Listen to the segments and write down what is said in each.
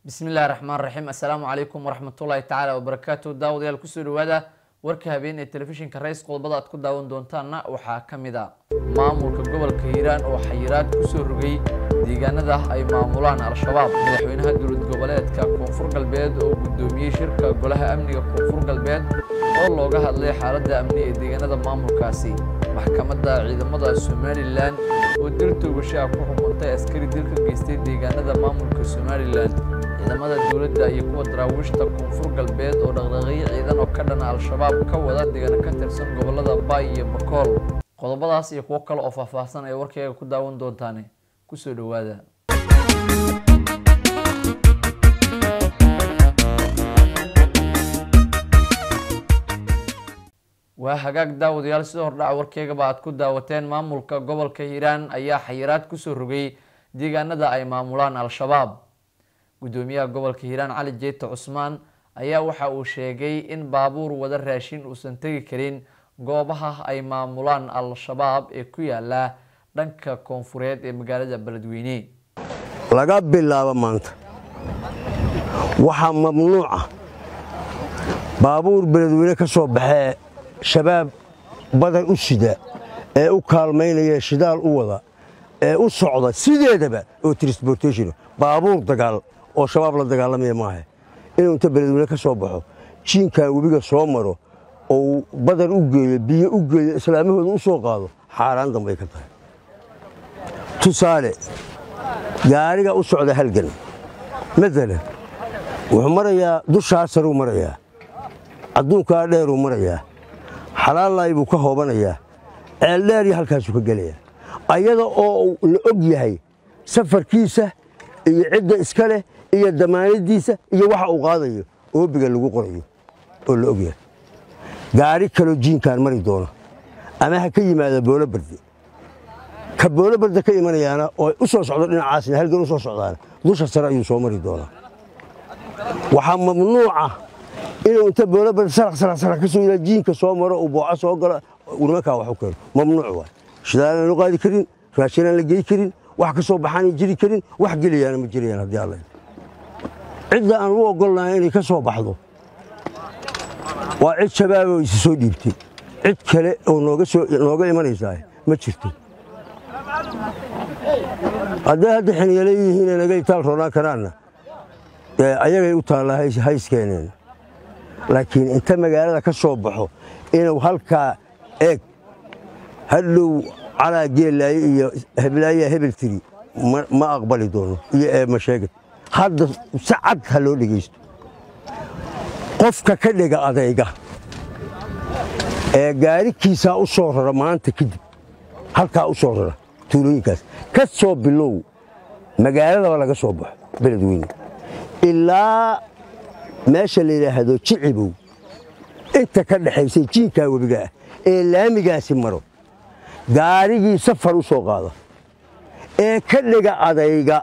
bismillahi raxmaan raxiim assalaamu calaykum waraxmatullaahi tacaala wabarakaatu daawadayaal kusoo dhawaada warka habeen ee telefishinka rays qodobada aad ku daawan doontaanna waxaa ka mid a maamulka gobolka hiiraan oo xayiraad kusoo rogay deegaanada ay maamulaan al-shabaab madaxweynaha dowlad goboleedka koonfur galbeed oo guddoomiyey shirka golaha amniga koonfur galbeed oo looga hadlay xaaladda amni ee deegaanada maamulkaasi maxkamadda ciidamada somalilan oo dil toogasho ah ku xukuntay askari dil ka geystay deegaanada maamulka somalilan ciidamada dowladda iyo kuwa daraawiishta koonfur galbeed oo dhaqdhaqaaqyo ciidan oo ka dhana al-shabaab ka wada deegaano ka tirsan gobolada baay iyo bakool qodobadaas iyo kuwo kale oo faahfaahsan ay warkayga ku daawan doontaane kusoo dhowaada waa hagaag daawadayaal sida hordhaca warkeygaba aad ku daawateen maamulka gobolka hiiraan ayaa xayiraad kusoo rogay deegaanada ay maamulaan al-shabaab guddoomiyaha gobolka hiiraan cali jeeta cusmaan ayaa waxa uu sheegay in baabuur wada raashin uusan tegi karin goobaha ay maamulaan al-shabaab ee ku yaala dhanka koonfureed ee magaalada beledweyne laga bilaabo maanta waxaa mamnuuca baabuur beledweyne ka soo baxee shabaab badan u sida ee u kaalmaynaya shidaal u wada ee u socda sideedaba oo transportation baabuur dagaal oo shabaab la dagaalamaya maaha inuu inta beledweyne ka soo baxo jiinkan webiga soo maro oo uu badan u geeyo biyo u geeyo islaamahooda u soo qaado xaaraan dambay ka tahay tusaale gaariga u socda halgan maalan wuxuu marayaa dushaa saruu marayaa adduunkaa dheeruu marayaa xalaalaay buu ka hoobanayaa ceeldheer iyo halkaasuu ka gelayaa ayada oo la og yahay safarkiisa iyo cidda iska leh iyo damaanadiisa iyo waxa uu qaadayo oobiga lagu qorayo oo la og yahay gaari kaloo jiinkaan mari doono ama ha ka yimaada boolobarde ka boolobarde ka imanayaana oo u soo socdo dhinacaasna halgan u soo socdaana dusha sare ayuu soo mari doonaa waxaa mamnuuca inuu inta boolobarde saraq ka soo yidhaa jiinka soo maro uu booco soo galo nimankaa wax u keeno mamnuuc waay shidaalaan loo qaadi karin raashinaan la gey karin wax ka soo baxaanay jiri karin wax gelayaana ma jirayaan haddii alla cidda aan u ogolnahay inay ka soo baxdo waa cid shabaaboo isi soo dhiibtay cid kale oo nooga imanaysaa ma jirto hadday hadda xiniyale yihiine naga itaal roonaan karaanna ayagay u taallaa hayskeeneen laakiin inta magaalada ka soo baxo inuu halkaa eeg hadhow calaa geellaaye iyo heblaayaa hebel tiri ma aqbali doono iyo eema sheegad hadda si cad ha loo dhegaysto qofka ka dhega adayga ee gaarikiisaa u soo rara maanta kadib halkaa u soo rara tuulooyinkaas ka soo bilow magaaladaba laga soo baxo beledweyne ilaa meesha la yidhaahdo jicibow inta ka dhexaysay jiinkaa webiga ah ee laamigaasi maro gaarigii safar u soo qaada ee ka dhiga adayga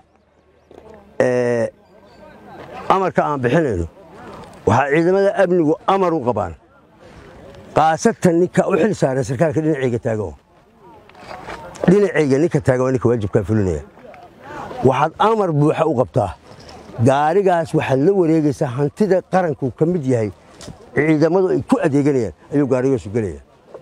amarka aan bixinayno waxaa ciidamada amnigu amar u qabaan kaasatan ninka u xil saaran sarkaalka dhinacayga taagan dhinacayga ninka taagan waa ninka waajibkaa fulinaya waxaad amar buuxa u qabtaa gaarigaas waxaad la wareegaysaa hantida qaranku ka mid yahay ciidamadu ay ku adeeganayaan ayuu gaarigaasu gelaya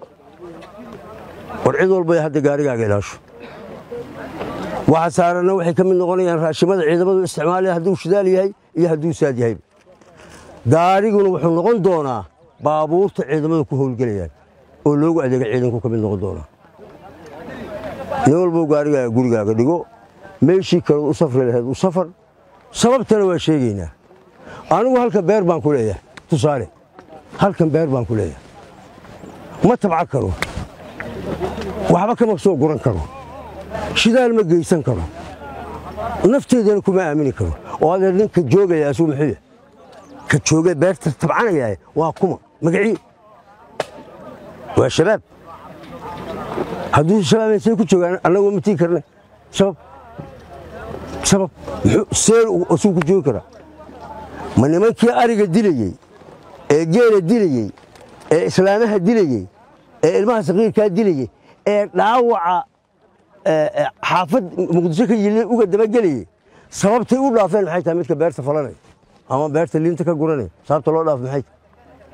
war cid walba hadda gaarigaaga ilaasho waxa saaranna waxay ka mid noqonayaan raashimada ciidamadu isticmaalaya hadduu shidaal yahay iyo hadduu saad yahay gaariguna wuxuu noqon doonaa baabuurta ciidamadu ku howlgelayaan oo loogu adeega ciidanku ka mid noqon doonaa nin walbou gaarigaaga gurigaaga dhigo meeshii kaleod u safri lahayd u safar sababtana waa sheegaynaa anigu halkan beer baan ku leeyahay tusaale halkan beer baan ku leeyahay ma tabca karo waxba kama soo guran karo shidaal ma geysan karo nafteedana kuma aamini karo oo adeer ninka joogaya asuu muxuu ka jooga beerta tabcanaya waa kuma magacii waa shabaab hadduu shabaab say ku joogaan annagoo ma tii karna sabab sabab seel asuu ku joogi karaa ma nimankii ariga dilayey ee geela dilayey ee islaamaha dilayey ee ilmaha saqiirkaa dilayey ee dhaawaca xaafad muqdisho ka yili uga dabagelayey sababtay u dhaafeen maxay tahay midka beerta falanaya ama beerta liinta ka guranaya sababta loo dhaaf maxay tahay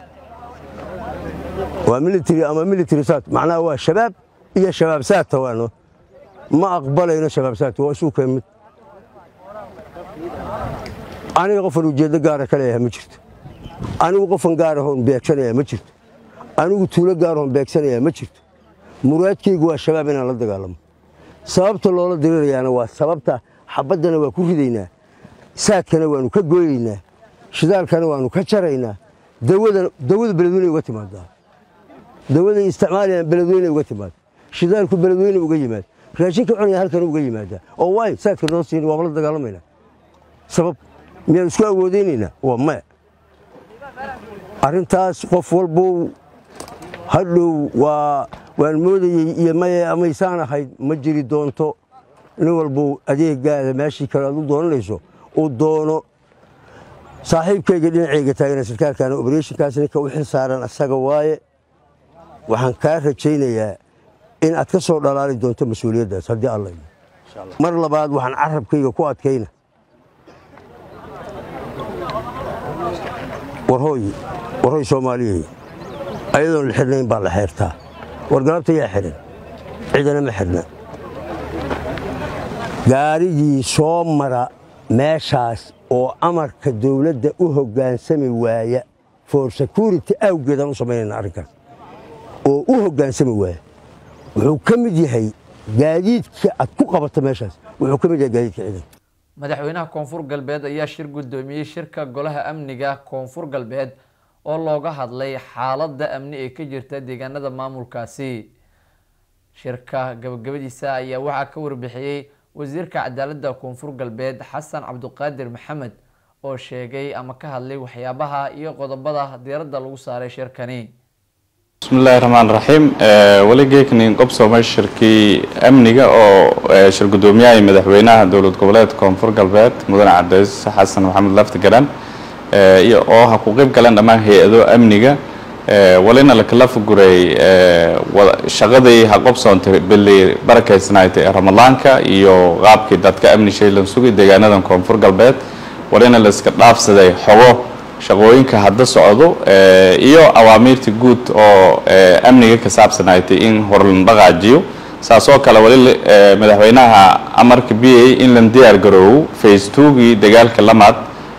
waa military ama military saat macnaha waa shabaab iyo shabaab saata waano ma aqbalayno shabaab saata waa isuu keen mid aniga qofan ujeeddo gaara ka leeyahay ma jirto anigu qofan gaarahoon beegsanaya ma jirto anigu tuulo gaarahoon beegsanaya ma jirto muraadkaygu waa shabaab inaan la dagaalamo sababta loola dirirayaana waa sababta xabaddana waa ku ridaynaa saadkana waannu ka gooyaynaa shidaalkana waannu ka jaraynaa dawada beledweyne uga timaadaa dawaday isticmaalayaan beledweyne uga timaada shidaalku beledweyne uga yimaad raashinka cunaya halkan uga yimaadaa oo waay saadka noo siin waaba la dagaalamaynaa sabab miyaan isku awoodaynaynaa waa maya arrintaas qof walbow hadhow waa waan moodayey iyo maye amaysaan ahayd ma jiri doonto nin walbow adeegaada meeshii kale aad u doonanayso u doono saaxiibkayga dhinacayga taagana sarkaalkaana obereshinkaas ninka u xil saaran asaga waaye waxaan kaa rajaynayaa in aad ka soo dhalaali doonto mas-uuliyaddaas haddii alla mar labaad waxaan carabkayga ku adkayna warhooy warhooy soomaaliyey ayadoon la xidhnayn baa la xeertaa wargalabta yaa xidhan cidana ma xidhna gaarigii soo mara meeshaas oo amarka dawladda u hoggaansami waaya for security awgeedaan u samaynayna arrinkaas oo u hoggaansami waaya wuxuu ka mid yahay gaadiidka aad ku qabato meeshaas wuxuu ka mid yahay gaadiidka ciidanka madaxweynaha koonfur galbeed ayaa shir guddoomiyey shirka golaha amniga koonfur galbeed oo looga hadlay xaaladda amni ee ka jirta deegaanada maamulkaasi shirka gabagabadiisa ayaa waxaa ka warbixiyey wasiirka cadaaladda koonfur galbeed xasan cabduqaadir maxamed oo sheegay ama ka hadlay waxyaabaha iyo qodobada diiradda lagu saaray shirkani bismillahi raxmaan raxiim weli geeknin qobsoomay shirkii amniga oo shir guddoomiyaha madaxweynaha dowlad goboleed koonfur galbeed mudane cabdicis xasan maxamed lafti garan iyo oo ha ku qeyb galeen dhammaan hay-ado amniga walina lakala fuguray shaqadii ha qobsoontay bili barakaysnaaytay ee ramadaanka iyo qaabkii dadka amni shaylan sugay deegaanadan koonfur galbeed walina la iska dhaafsaday xogo shaqooyinka hadda socdo iyo awaamiirta guud oo amniga ka saabsanaaytay in horlan dhaqaajiyo saas oo kale wali madaxweynaha amarka b a in la diyaar garoowo face twogii dagaalka lamaad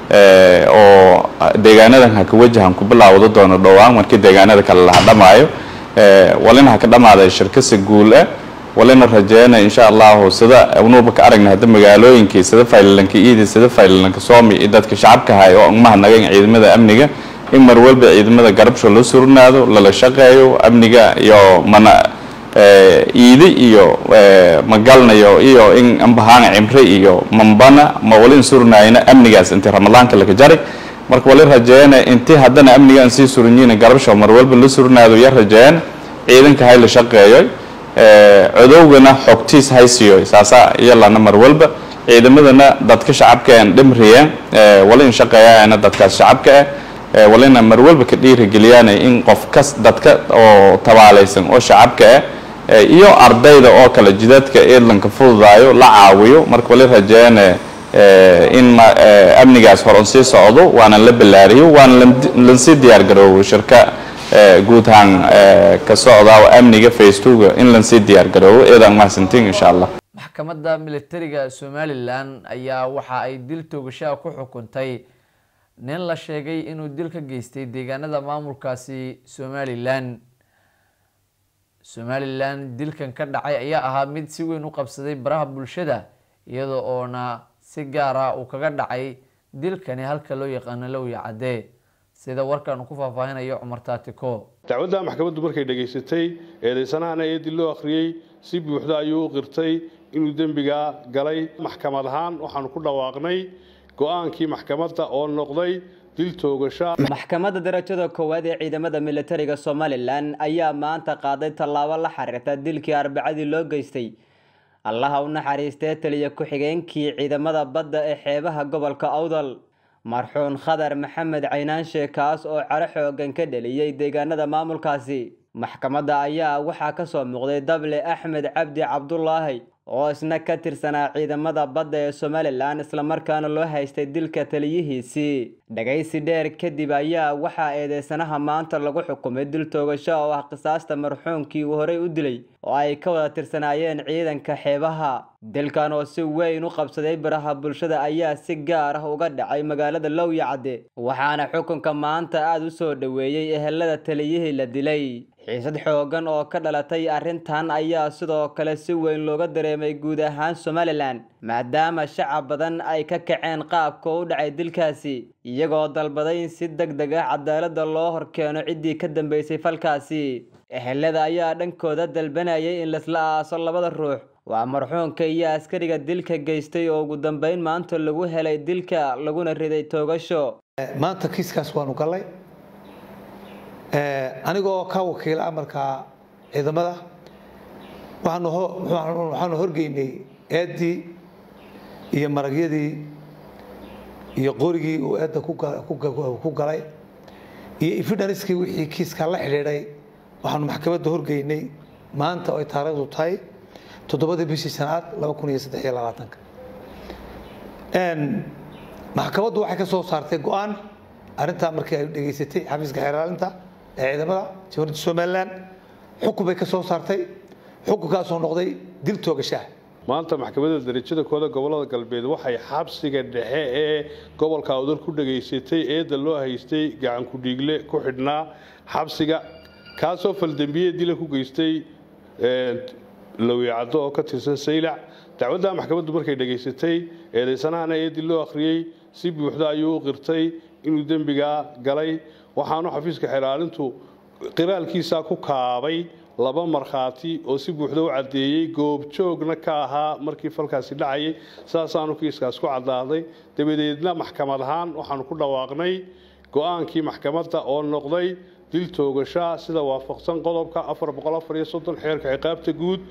oo deegaanadan ha ka wajahan ku bilaawdo doono dhowaan markii deegaanada kale la hadhamaayo walina ha ka dhamaaday shirkasi guul ah walina rajeena insha allahu sida unuuba ka aragna hadda magaalooyinkii sida faylalanka iidi sida faylalanka soomi iyo dadka shacabka hay oo mahadnagayn ciidamada amniga in mar walba ciidamada garabsho la surnaado lala shaqeeyo amniga iyo mana iidi iyo magalnayo iyo in ambahaan cimre iyo mambana ma walin surnayna amnigaas intii ramadaanka laga jaray marka wali rajeena intii haddana amniga aan sii suranyiina garabsho mar walba la surnaado ya rajeena ciidanka hay la shaqeeyo codowgana xogtiis haysiyo saasa iyalana mar walba ciidamadana dadka shacabka aan dhimriyeen wala in shaqeeyaana dadkaas shacabka ah walina mar walba ka dhiirigeliyaan in qof kas dadka oo tabaalaysan oo shacabka ah iyo ardayda oo kale jidadka eedlanka fududaayo la caawiyo marka wali rajeene in amnigaas horon sii socdo waana la ballaariyo waana lansii diyaar garoobo shirka guud ahaan ka socda amniga facebooka in lansii diyaar garoobo eedaan mahadsantiin insha allah maxkamadda militariga somalilan ayaa waxa ay dil toogashaa ku xukuntay nin la sheegay inuu dil ka geystay deegaanada maamulkaasi somalilan somalilan dilkan ka dhacay ayaa ahaa mid si weyn u qabsaday baraha bulshada iyada oona si gaara uu kaga dhacay dilkani halka loo yaqaano lowya caddee sida warkan uu ku faahfaahinayo cumar taatiko dacwadda maxkamaddu markay dhegaysatay eedaysanahana eedii loo akhriyey si buuxda ayuu u qirtay inuu dembigaa galay maxkamad ahaan waxaanu ku dhawaaqnay go-aankii maxkamadda oo noqday dil toogasha maxkamadda darajada koowaad ee ciidamada militariga somalilan ayaa maanta qaaday tallaabo la xiriirta dilkii arbacadii loo geystay allaha u naxariistee taliya ku-xigeenkii ciidamada badda ee xeebaha gobolka awdal marxuun khadar maxamed caynaanshe kaas oo caro xoogan ka dheliyey deegaanada maamulkaasi maxkamadda ayaa waxaa kasoo muuqday dable axmed cabdi cabdulaahi oo isna ka tirsanaa ciidamada badda ee somalilan islamarkaana loo haystay dilka taliyihiisii dhagaysi dheer kadib ayaa waxaa eedeysanaha maanta lagu xukumay dil toogasho oo ah qisaasta marxuumkii uu horey u dilay oo ay ka wada tirsanaayeen ciidanka xeebaha dilkan oo si weyn u qabsaday baraha bulshada ayaa si gaar ah uga dhacay magaalada lowyacadde waxaana xukunka maanta aada u soo dhoweeyey ehelada taliyihii la dilay xiisad xoogan oo ka dhalatay arrintan ayaa sidoo kale si weyn looga dareemay guud ahaan somalilan maadaama shacab badan ay ka kaceen qaabka u dhacay dilkaasi iyagoo dalbaday in si deg deg ah cadaaladda loo horkeeno ciddii ka dambeysay falkaasi ehelada ayaa dhankooda dalbanayay in laisla aaso labada ruux waa marxuumka iyo askariga dilka geystay oo ugu dambeyn maanta lagu helay dilka laguna riday toogasho maanta kiiskaas waanu gallay anigoo ka wakiila amarka ciidamada waxaanu horgeynay eeddii iyo maragyadii iyo qorigii uu eedda ku galay iyo evidenskii wixii kiiskaa la xidhiidhay waxaanu maxkamadda horgeynay maanta oo ay taariikhdu tahay toddobadii bishii shanaad laba kun iyo saddex iyo labaatanka maxkamaddu waxay ka soo saartay go-aan arrintaa markii ay dhegaysatay xafiiska xeeraalinta ee ciidamada jamhuuriyadda somalilan xukun bay ka soo saartay xukunkaasoo noqday dil toogashaah maanta maxkamadda darajada kooda gobolada galbeed waxay xabsiga dhexe ee gobolka awdal ku dhegaysatay eedda loo haystay gacan ku-dhiigle ku xidhnaa xabsiga kaasoo faldembiye dila ku geystay lawicaddo oo ka tirsan saylac dacwadda maxkamaddu markay dhegaysatay eedaysanahana eeddii loo akhriyey si buuxda ayuu u qirtay inuu dembigaa galay waxaanu xafiiska xeraalintu qiraalkiisaa ku kaabay laba markhaati oo si buuxda u caddeeyey goobjoogna ka ahaa markii falkaasi dhacayay saasaanu kiiskaas ku caddaaday dabadeedna maxkamad ahaan waxaanu ku dhawaaqnay go-aankii maxkamadda oo noqday dil toogashaa sida waafaqsan qodobka xeerka ciqaabta guud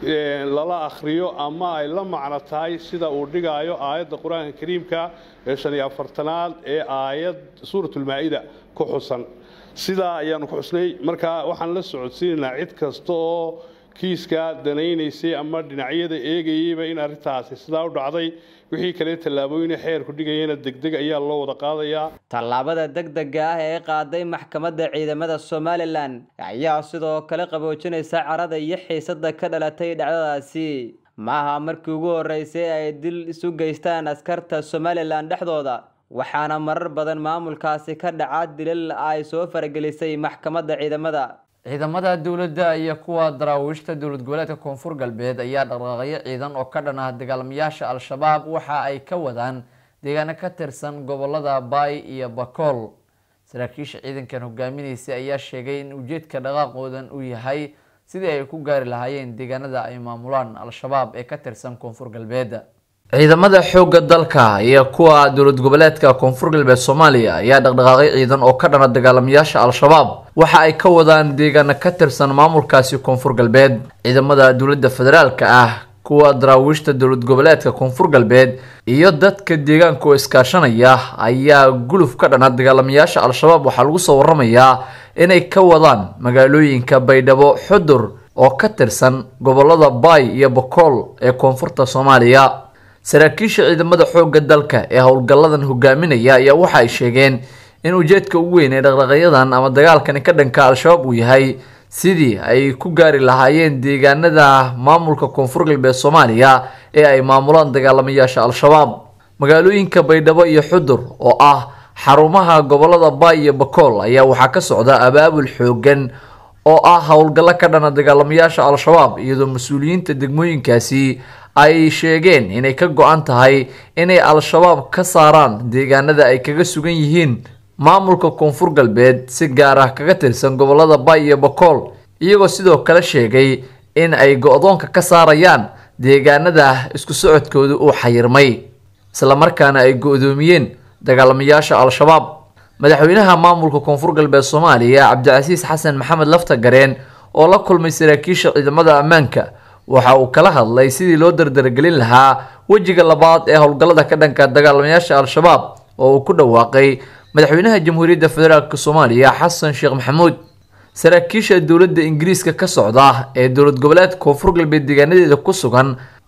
lala akhriyo ama ay la macno tahay sida uu dhigaayo aayadda qur-aanka kariimka ee shan iyo afartanaad ee aayad suuratulmaa-ida ku xusan sidaa ayaanu ku xusnay marka waxaan la socodsiinaynaa cid kasta oo kiiska danaynaysay ama dhinacyada eegayeyba in arrintaasi sidaa u dhacday wixii kale tallaabooyina xeerku dhigayana degdeg ayaa loo wada qaadayaa tallaabada degdega ah ee qaaday maxkamadda ciidamada somalilan ayaa sidoo kale qaboojinaysa carada iyo xiisada ka dhalatay dhacdadaasi maaha markii ugu horeysay ay dil isu geystaan askarta somalilan dhexdooda waxaana marar badan maamulkaasi ka dhaca dilal ay soo faragelisay maxkamadda ciidamada ciidamada dowladda iyo kuwa daraawiishta dowlad goboleedka koonfur galbeed ayaa dhaqaaqyo ciidan oo ka dhan ah dagaalamayaasha al-shabaab waxa ay ka wadaan deegaano ka tirsan gobolada baay iyo bakool saraakiisha ciidankan hogaaminaysay ayaa sheegay in ujeedka dhaqaaqoodan uu yahay sidii ay ku gaari lahaayeen deegaanada ay maamulaan al-shabaab ee ka tirsan koonfur galbeed ciidamada xoogga dalka iyo kuwa dowlad goboleedka koonfur galbeed soomaaliya ayaa dhaqdhaqaaqyo ciidan oo ka dhana dagaalamayaasha al-shabaab waxa ay ka wadaan deegaano ka tirsan maamulkaasi koonfur galbeed ciidamada dowladda federaalka ah kuwa daraawiishta dowlad goboleedka koonfur galbeed iyo dadka deegaanka oo iskaashanaya ayaa guluf ka dhana dagaalamayaasha al-shabaab waxaa lagu soo waramayaa inay ka wadaan magaalooyinka baydhabo xudur oo ka tirsan gobolada baay iyo bakool ee koonfurta soomaaliya saraakiisha ciidamada xoogga dalka ee howlgalladan hogaaminaya ayaa waxa ay sheegeen in ujeedka ugu weyn ee dhaqdhaqayadan ama dagaalkani ka dhanka al-shabaab uu yahay sidii ay ku gaari lahaayeen deegaanada maamulka koonfur galbeed soomaaliya ee ay maamulaan dagaalamayaasha al-shabaab magaalooyinka baydhabo iyo xudur oo ah xarumaha gobolada baay iyo bakool ayaa waxaa ka socda abaabul xoogan oo ah howlgallo ka dhana dagaalamayaasha al-shabaab iyadoo mas-uuliyiinta degmooyinkaasi ay sheegeen inay ka go-an tahay inay al-shabaab ka saaraan deegaanada ay kaga sugan yihiin maamulka koonfur galbeed si gaar ah kaga tirsan gobolada baay iyo bakool iyagoo sidoo kale sheegay in ay go-doonka ka saarayaan deegaanada isku socodkooda uu xayirmay islamarkaana ay go-doomiyeen dagaalamayaasha al-shabaab madaxweynaha maamulka koonfur galbeed soomaaliya cabdicasiis xasan maxamed laftagareen oo la kulmay saraakiisha ciidamada ammaanka waxa uu kala hadlay sidii loo dardargelin lahaa wejiga labaad ee howlgallada ka dhanka dagaalamayaasha al-shabaab oo uu ku dhawaaqay madaxweynaha jamhuuriyadda federaalk soomaaliya xasan sheekh maxamuud saraakiisha dowladda ingiriiska ka socda ee dowlad goboleedka koonfur galbeed deegaanadeeda ku sugan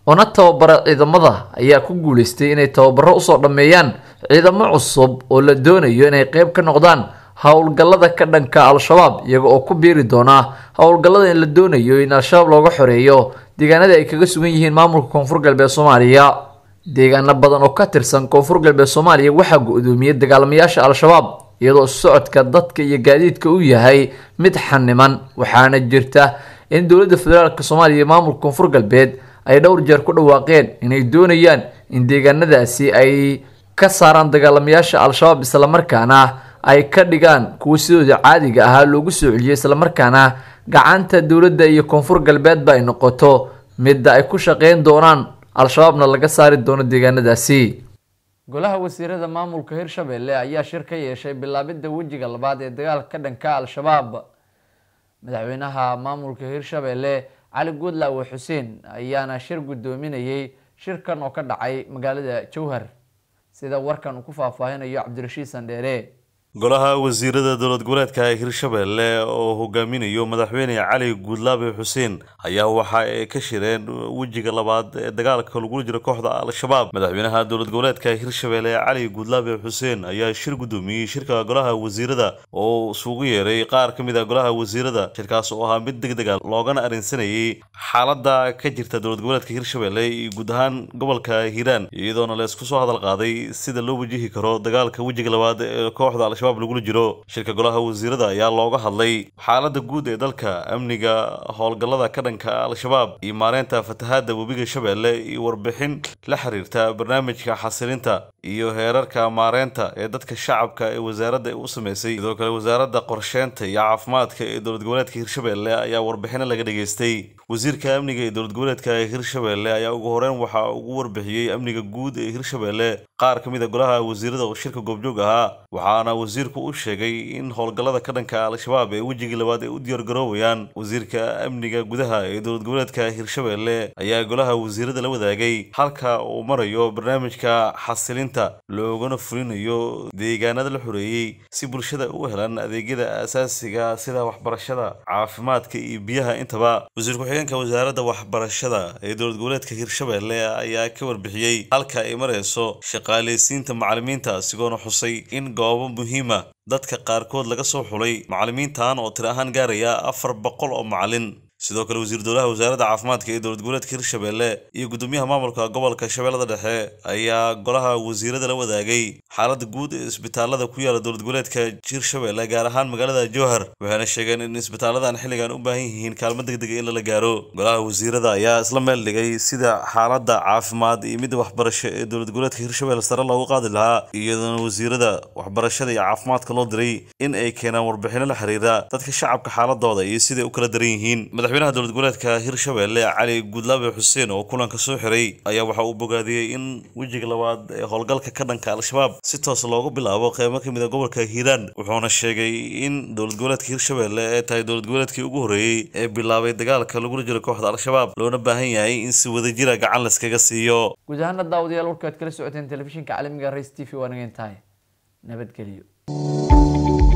oona tababara ciidamada ayaa ku guuleystay inay tababaro usoo dhammeeyaan ciidamo cusub oo la doonayo inay qeyb ka noqdaan howlgallada ka dhanka al-shabaab iyaga oo ku biiri doona howlgallada in la doonayo in al-shabaab looga xoreeyo deegaanada ay kaga sugan yihiin maamulka koonfur galbeed soomaaliya deegaano badan oo ka tirsan koonfur galbeed soomaaliya waxaa go-doomiyey dagaalamayaasha al-shabaab iyadoo socodka dadka iyo gaadiidka uu yahay mid xaniman waxaana jirta in dowladda federaalk soomaaliya iyo maamulka koonfur galbeed ay dhowr jeer ku dhawaaqeen inay doonayaan in deegaanadaasi ay ka saaraan dagaalamayaasha al-shabaab islamarkaana ay ka dhigaan kuwa sidooda caadiga ahaa loogu soo celiyay islamarkaana gacanta dowladda iyo koonfur galbeedba ay noqoto midda ay ku shaqeyn doonaan al-shabaabna laga saari doono deegaanadaasi golaha wasiirada maamulka hirshabelle ayaa shir ka yeeshay bilaabidda wejiga labaad ee dagaalka ka dhanka al-shabaab madaxweynaha maamulka hirshabelle cali guudlaawe xuseen ayaana shir guddoominayay shirkan oo ka dhacay magaalada jowhar sida warkan uu ku faahfaahinayo cabdirashiid sandheere golaha wasiirada dowlad goboleedka hirshabelle oo hogaaminayo madaxweyne cali guudlaabe xuseen ayaa waxa ay ka shireen wejiga labaad ee dagaalka lagula jiro kooxda al-shabaab madaxweynaha dowlad goboleedka hirshabelle cali guudlaabe xuseen ayaa shir guddoomiyey shirka golaha wasiirada oo isugu yeeray qaar ka mid a golaha wasiirada shirkaas oo ahaa mid deg dega loogana arrinsanayay xaaladda ka jirta dowlad goboleedka hirshabelle iyo guud ahaan gobolka hiiraan iyadoona la isku soo hadal qaaday sida loo wajihi karo dagaalka wejiga labaad ee kooxda al-shabaab lagula jiro shirka golaha wasiirada ayaa looga hadlay xaaladda guud ee dalka amniga howlgallada ka dhanka al-shabaab iyo maareynta fatahaadda webiga shabeelle iyo warbixin la xiriirta barnaamijka xasilinta iyo heerarka maareynta ee dadka shacabka ee wasaaradda u sameysay sidoo kale wasaaradda qorsheynta iyo caafimaadka ee dowlad goboleedka hirshabelle ayaa warbixino laga dhageystay wasiirka amniga ee dowlad goboleedka hirshabelle ayaa ugu horeyn waxaa ugu warbixiyey amniga guud ee hirshabelle qaar ka mid a golaha wasiirada oo shirka goobjoog ahaa waxaana wasiirku u sheegay in howlgallada ka dhanka al-shabaab ee wejigii labaad ay u diyaargaroowayaan wasiirka amniga gudaha ee dowlad goboleedka hirshabelle ayaa golaha wasiirada la wadaagay halka uu marayo barnaamijka xasilinta loogana fulinayo deegaanada la xoreeyey si bulshada u helaan adeegyada aasaasiga sida waxbarashada caafimaadka iyo biyaha intaba wasiir ku-xigeenka wasaaradda waxbarashada ee dowlad goboleedka hirshabelle ayaa ka warbixiyey halka ay marayso shaqaaleysiinta macalimiinta asigoona xusay in goobo muhiima dadka qaarkood laga soo xulay macalimiintan oo tiri ahaan gaaraya afar boqol oo macalin sidoo kale wasiir dowlaha wasaaradda caafimaadka ee dowlad goboleedka hirshabelle iyo gudoomiyaha maamulka gobolka shabeellada dhexe ayaa golaha wasiirada la wadaagay xaaladda guud ee isbitaalada ku yaala dowlad goboleedka hirshabelle gaar ahaan magaalada jowhar waxayna sheegeen in isbitaaladan xilligan u baahan yihiin kaalmo degdega in lala gaaro golaha wasiirada ayaa isla meel dhigay sida xaaladda caafimaad iyo midda waxbarasho ee dowlad goboleedka hirshabelle sare loogu qaadi lahaa iyadoona wasiirada waxbarashada iyo caafimaadka loo diray in ay keenaan warbixino la xiriira dadka shacabka xaaladooda iyo siday u kala daran yihiin madaxweynaha dowlad goboleedka hirshabelle cali guudlaabe xuseen oo kulanka soo xiray ayaa waxa uu bogaadiyey in wejiga labaad ee howlgalka ka dhanka al-shabaab si toos loogu bilaabo qeybo ka mid a gobolka hiiraan wuxuuna sheegay in dowlad goboleedka hirshabelle ay tahay dowlad goboleedkii ugu horreeyey ee bilaabay dagaalka lagula jiro kooxda al-shabaab loona baahan yahay in si wadajira gacan layskaga siiyo guud ahaana daawadayaal warkaad kala socoteen telefishinka caalamiga race t v waa nagan tahay nabadgelyo